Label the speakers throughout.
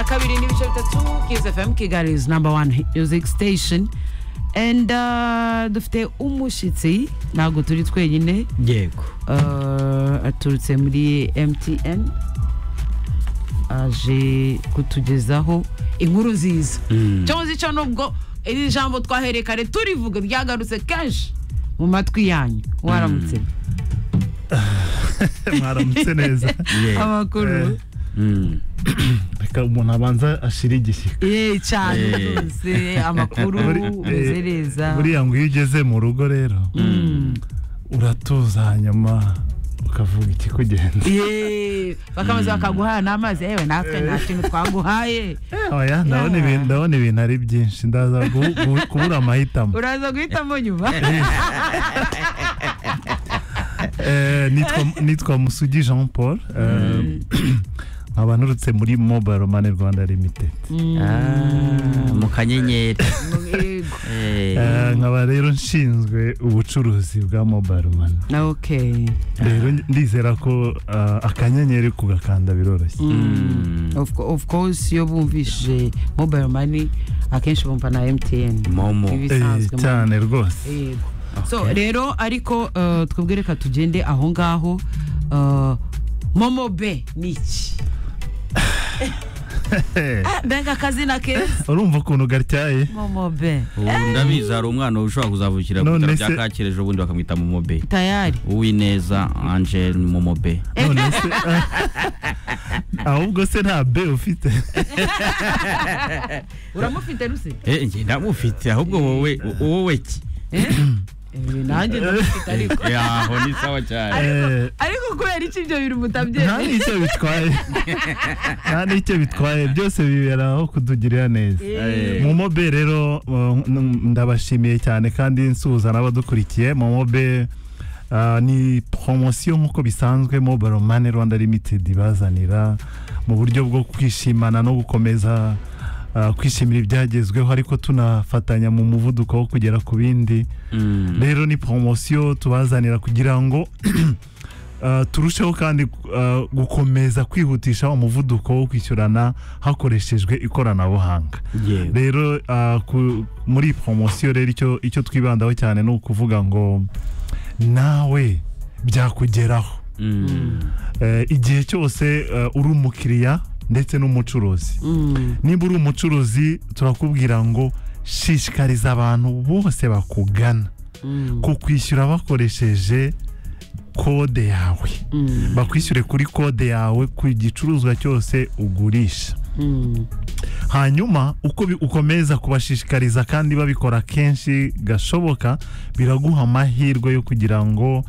Speaker 1: kabiri n'ibice bitatu kiza fm kigali is number one hit music station and uh, dufite umushyitsi ntabwo turi twenyine
Speaker 2: yego
Speaker 1: uh, aturutse muri mtn aje kutugezaho inkuru nziza
Speaker 2: Mm.
Speaker 1: cyo muzi cyo nubwo iri jambo twahereye kare turivuga ryagarutse kenshi mu matwi yanyu waramutse
Speaker 3: mwaramutse neza
Speaker 2: Yeah.
Speaker 1: amakuru
Speaker 2: Mm.
Speaker 3: reka umuntu abanza ashira igishyika
Speaker 1: ye cyane
Speaker 2: Eh.
Speaker 1: rwose amakuru
Speaker 3: Buri- eh,
Speaker 1: umuzereza
Speaker 3: buriya ngo iyo ugeze mu rugo rero
Speaker 1: Mm.
Speaker 3: uratuza hanyuma ukavuga ikikugenza
Speaker 1: Ye, bakabanza bakaguha n'amazi yewe natwe nta kintu twaguhaye
Speaker 3: oya ndabona
Speaker 1: Yeah.
Speaker 3: ibintu ndabona ibintu ari byinshi ndaza gu- gu- kubura amahitamo
Speaker 1: uraza guhitamo nyuma
Speaker 3: Eh, nitwa- nitwa musugi jean paul eh, nkaba nturutse muri mobile money rwanda limited
Speaker 1: Mm,
Speaker 2: Ah, mu kanyenyeri
Speaker 1: yego.
Speaker 2: Eh,
Speaker 3: Eh, nkaba rero nshinzwe ubucuruzi bwa mobile money
Speaker 1: okay
Speaker 3: rero ndizera ko eh, akanyenyeri kugakanda biroroshye
Speaker 1: Mm.
Speaker 2: Mm.
Speaker 1: Of co- of course iyo bumvishije mobile money akenshi bumva na mtn
Speaker 2: momo
Speaker 3: Eh,
Speaker 1: ibisanzwe
Speaker 3: cyane rwose
Speaker 1: Yego. so rero ariko uh, twebwe reka tugende aho ngaho uh, momo be ni iki Ah, mbega akazina keza
Speaker 3: urumva ukuntu gatyaye
Speaker 1: momo be
Speaker 2: ubu ndabizi hari umwana ushobora kuzavukira ku
Speaker 3: None
Speaker 2: bitaro bya
Speaker 3: se-
Speaker 2: kacyireje ubundi bakamwita momobe
Speaker 1: tayari
Speaker 2: uwineza angel ni momobe
Speaker 3: none se ahubwo se nta be ufite
Speaker 1: uramufite ruse
Speaker 2: Eh, njye ndamufite ahubwo wowe wowe ki
Speaker 1: Eh, nanjye ndamufite ariko
Speaker 2: Eh, aho ni sawa cyane
Speaker 3: Eh,
Speaker 1: ariko kubera iki ibyo bintu
Speaker 3: nta
Speaker 1: mutabyemera
Speaker 3: n'icyo bitwaye nta n'icyo bitwaye byose bibera aho kutugirira neza
Speaker 2: Eh,
Speaker 3: momobe rero eh, n- ndabashimiye cyane kandi nsuhuza n'abadukurikiye momobe ah, ni poromosiyo nk'uko bisanzwe mobile money rwanda limited ibazanira mu buryo bwo kwishimana no gukomeza ah, kwishimira ibyagezweho ariko tunafatanya mu muvuduko wo kugera ku bindi
Speaker 2: mm.
Speaker 3: rero ni poromosiyo tubazanira kugira ngo uh, turusheho kandi uh, gukomeza kwihutisha umuvuduko wo kwishyurana hakoreshejwe ikoranabuhanga
Speaker 2: Yego.
Speaker 3: rero uh, ku, muri poromosiyo rero icyo, icyo twibandaho cyane ni ukuvuga ngo nawe byakugeraho
Speaker 2: Mm.
Speaker 3: Eh, igihe cyose eh, uri umukiriya ndetse n'umucuruzi
Speaker 1: Mm.
Speaker 3: niba uri umucuruzi turakubwira ngo shishikariza abantu bose bakugana
Speaker 1: Mm.
Speaker 3: kukwishyura bakoresheje kode yawe
Speaker 1: Mm.
Speaker 3: bakwishyure kuri kode yawe ku gicuruzwa cyose ugurisha
Speaker 1: Mm.
Speaker 3: hanyuma uko bi- ukomeza kubashishikariza kandi babikora kenshi gashoboka biraguha amahirwe yo kugira ngo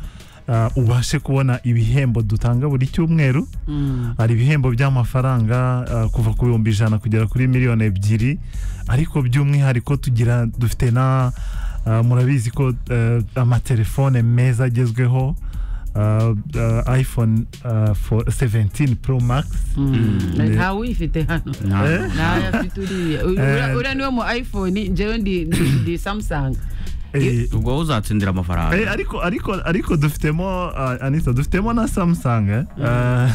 Speaker 3: ah, ubashe kubona ibihembo dutanga buri cyumweru
Speaker 1: Mm.
Speaker 3: hari ibihembo by'amafaranga ah, kuva ku bihumbi ijana kugera kuri miliyoni ebyiri ariko by'umwihariko tugira dufite na ah, murabizi ko eh, amatelefone meza agezweho ah, ah, iphone ah, for 17 pro max
Speaker 1: Mm.
Speaker 3: Ne-
Speaker 1: nta wifite hano
Speaker 2: Nta-
Speaker 3: Eh?
Speaker 1: nawe afite uriya Uri-
Speaker 3: Eh.
Speaker 1: uriya- uriya niwo mu iphone njyewe ndi ndi ndi samsung
Speaker 3: Eh,
Speaker 2: ubwo wowe uzatsindira
Speaker 3: Eh,
Speaker 2: amafaranga
Speaker 3: ariko ariko ariko dufitemo ah, anita dufitemo na samsung eh? Ah,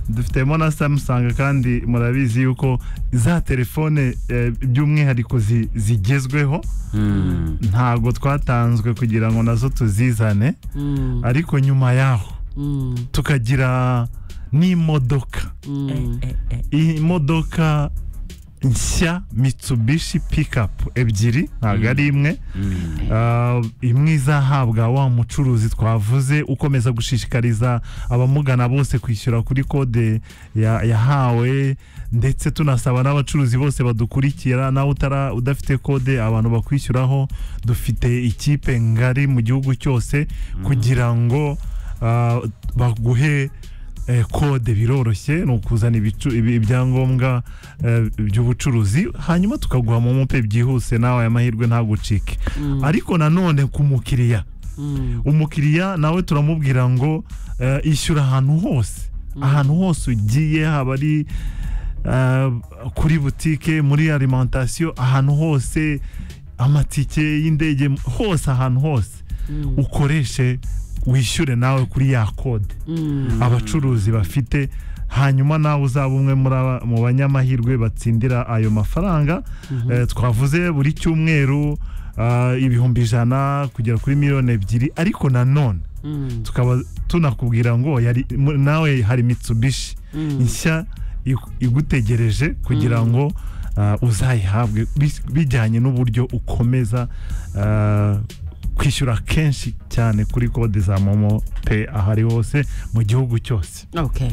Speaker 3: dufitemo na samsung kandi murabizi yuko za telefone eh, by'umwihariko zi- zigezweho
Speaker 2: Mm.
Speaker 3: ntabwo twatanzwe kugira ngo nazo tuzizane
Speaker 1: Mm.
Speaker 3: ariko nyuma yaho
Speaker 1: Mm.
Speaker 3: tukagira n'imodoka
Speaker 1: Mm.
Speaker 3: imodoka nshya mitsubishi pikapu ebyiri ntabwo ari imwe
Speaker 2: Mm.
Speaker 3: Ah, imwe izahabwa wa mucuruzi twavuze ukomeza gushishikariza abamugana bose kwishyura kuri kode ya- yahawe ndetse tunasaba n'abacuruzi bose badukurikira nawe utara udafite kode abantu bakwishyuraho dufite ikipe ngari mu gihugu cyose kugira ngo ah, baguhe eh, kode biroroshye ni ukuzana ibicu- ibi- ibyangombwa eh, by'ubucuruzi hanyuma tukaguha momo pe byihuse nawe aya mahirwe ntagucike ariko nanone ku mukiriya
Speaker 1: Mm.
Speaker 3: umukiriya nawe turamubwira ngo eh, ishyura ahantu hose ahantu hose ugiye haba ari eh, kuri butike muri alimentation ahantu hose amatike y'indege hose ahantu hose ukoreshe wishyure nawe kuri ya kode
Speaker 1: Mm.
Speaker 3: abacuruzi bafite hanyuma nawe uzaba umwe muri aba- mu banyamahirwe batsindira ayo mafaranga Eh, twavuze buri cyumweru ah, ibihumbi ijana kugera kuri miliyoni ebyiri ariko nanone
Speaker 1: Mm.
Speaker 3: tukaba tunakubwira ngo yari- mu- nawe hari mitsubishi
Speaker 1: Mm.
Speaker 3: nshya igu- igutegereje kugira ngo ah, uzayihabwe bis- bijyanye n'uburyo ukomeza ah, kwishyura kenshi cyane kuri kode za momo pe ahari hose mu gihugu cyose
Speaker 1: Okay.